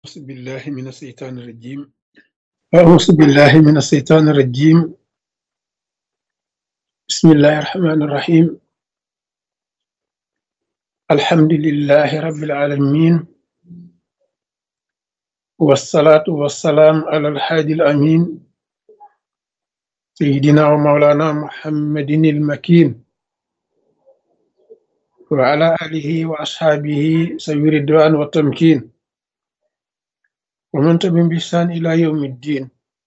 أعوذ بالله من الشيطان الرجيم أعوذ بالله من الشيطان الرجيم بسم الله الرحمن الرحيم الحمد لله رب العالمين والصلاة والسلام على الحادي الأمين سيدنا ومولانا محمد المكين وعلى آله وأصحابه سوي الرضوان والتمكين ومن تبعهم بإحسان إلى يوم الدين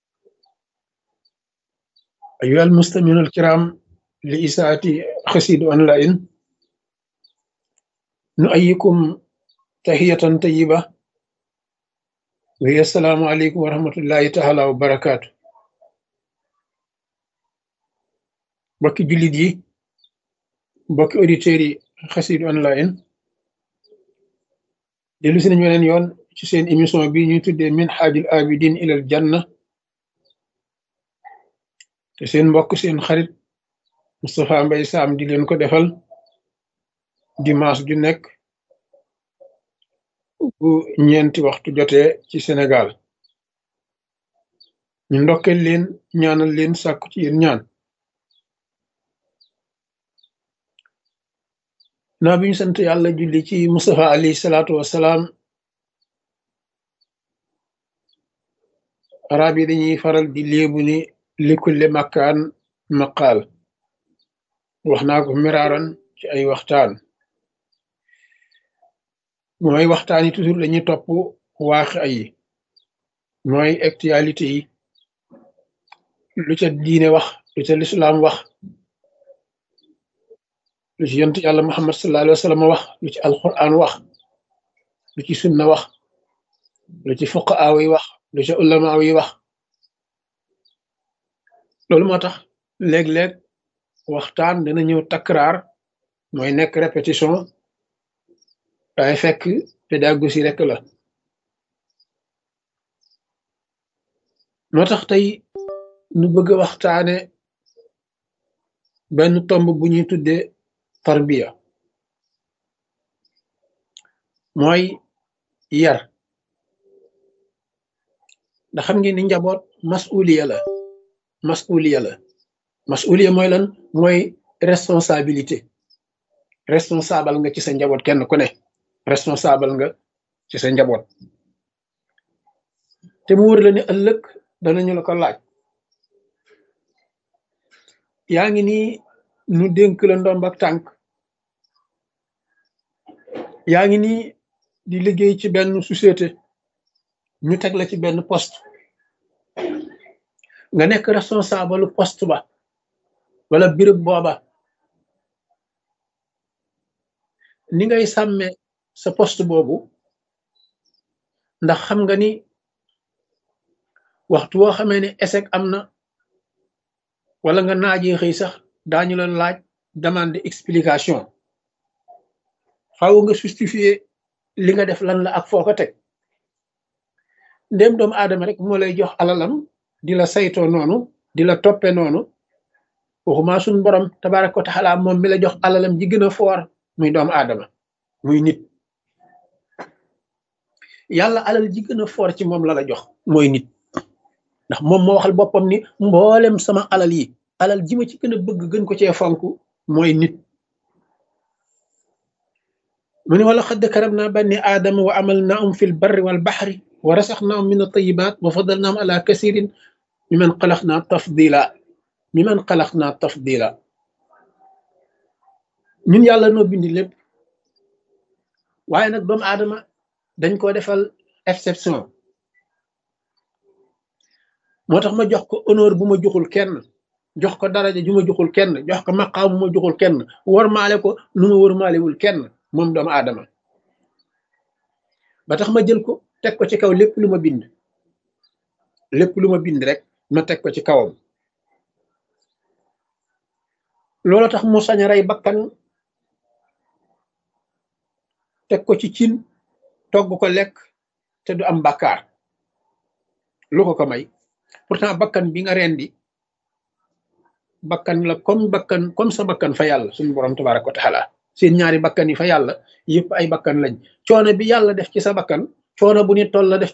أيها المستمعون الكرام لإساءة خسيد أونلاين نؤيكم تحية طيبة وهي السلام عليكم ورحمة الله تعالى وبركاته mbokki jullit yi mbokki auditeurs yi xasid online dellu si nañu weneen yoon ci seen émission bi ñuy tuddee min xaajul abidin ilal janna te seen mbokk seen xarit Moustapha Mbaye Sam di leen ko defal dimanche ju nekk bu ñeenti waxtu jotee ci Sénégal ñu ndokkeel leen ñaanal leen sàkku ci yéen ñaan naa bi ñu sant yàlla julli ci Moustapha alayhi salaatu wassalaam arab yi dañuy faral di léebu ni likulle makkaan maqaal wax naa ko miraaran ci ay waxtaan mooy waxtaan yi toujours dañuy topp waax ay mooy actualité yi lu ca diine wax lu ca lislaam wax lu ci yonent yàlla muhammad sallallahu alayhi wa sallam wax lu ci alquran wax lu ci sunna wax lu ci fuqaa yi wax lu ci ulama yi wax loolu moo tax léeg-léeg waxtaan dana ñëw takraar mooy nekk répétition waaye fekk pédagogie rek la moo tax tey nu bëgg a waxtaane benn tomb bu ñuy tuddee tarbiya mooy yar ndax xam ngeen ni njaboot masuliya la masuliya la masuliya mooy lan mooy responsabilité responsable nga ci sa njaboot kenn ku ne responsable nga ci sa njaboot te mu wër la ne ëllëg danañu la ko laaj yaa ngi nii nu dénk la ndomb ak tànk yaa ngi nii di liggéey ci benn société ñu teg la ci benn poste nga nekk responsable poste ba wala béréb booba ni ngay sàmme sa poste boobu ndax xam nga ni waxtu woo xamee ne échec am na wala nga naajee xëy sax daañu la laaj demande explication faaw nga justifier li nga def lan la ak foo ko teg ndéem doomu aadama rek moo lay jox alalam di la saytoo noonu di la toppe noonu waxuma suñ borom tabaraka wa taala moom mi la jox alalam ji gën a foor muy doomu aadama muy nit yàlla alal ji gën a foor ci moom la la jox mooy nit ndax moom moo waxal boppam ni mboolem sama alal yi alal ji ma ci gën a bëgg gën ko cee fonk mooy nit mu ne wala xadd karam naa banni aadama wa amal naahum fi lbarri walbaxri wa rasaxnaahum min altayibat wa fadalnaahum ala kasirin mi man xalax naa tafdila mi man xalax naa tafdila ñun yàlla noo bindi lépp waaye nag doomu aadama dañ ko defal exception moo tax ma jox ko honneur bu ma joxul kenn jox ko daraja ju ma joxul kenn jox ko maqaam bu ma joxul kenn warmaale ko nu ma warmaalewul kenn moom doomu aadama ba tax ma jël ko teg ko ci kaw lépp lu ma bind lépp lu ma bind rek ma teg ko ci kawam loolu tax mu sañ a rey bakkan teg ko ci cin togg ko lekk te du am bàkkaar lu ko ko may pourtant bakkan bi nga rendi bakkan la comme bakkan comme sa bakkan fa yàlla suñu borom tabaraka wa taala seen ñaari bakkan yi fa yàlla yëpp ay bakkan lañ coono bi yàlla def ci sa bakkan coono bu ni toll la def